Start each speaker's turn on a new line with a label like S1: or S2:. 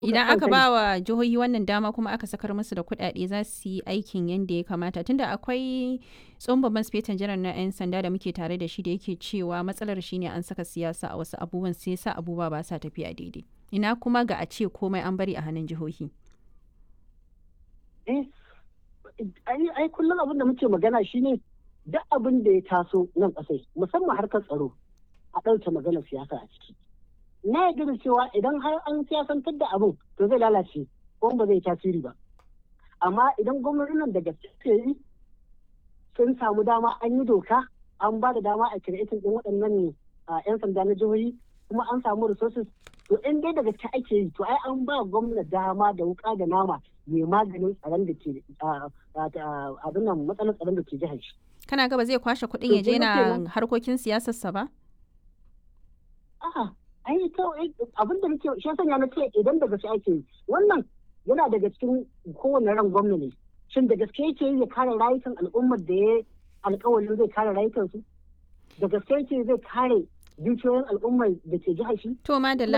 S1: Idan aka ba wa jihohi wannan dama kuma aka sakar musu da kuɗaɗe za su yi aikin yadda ya kamata tunda akwai tsohon babban sifetan janar na 'yan sanda da muke tare da shi da yake cewa matsalar shine an saka siyasa a wasu abubuwan sai sa abubuwa ba sa tafiya daidai. Ina kuma ga a ce komai an bari a hannun jihohi.
S2: Eh, ai kullum abin da muke magana shine duk abin da ya taso nan ƙasai musamman harkar tsaro a ɗauke maganar siyasa a ciki. Na yarda da cewa idan har an siyasantar da abin to zai lalace ko ba zai tasiri ba. Amma idan gwamnatin nan da gaske yi sun samu dama an yi doka an ba da dama a kiretin ɗin waɗannan 'yan sanda na jihohi kuma an samu resources to in dai daga ta ake yi to ai an ba gwamna dama da wuka da nama mai maganin tsaron da ke abin nan matsalar tsaron da ke jihar shi.
S1: Kana gaba zai kwashe kuɗin ya je na harkokin siyasarsa ba?
S2: A'a, ai to abin da nake shi sanya na ce idan da gaske ake yi wannan yana daga cikin kowane ran gwamna ne. Shin da gaske yake yi ya kare rayukan al'ummar da ya alƙawarin zai kare rayukansu? Da gaske yake zai kare dukiyoyin al'ummar da ke jihar shi?
S1: To madalla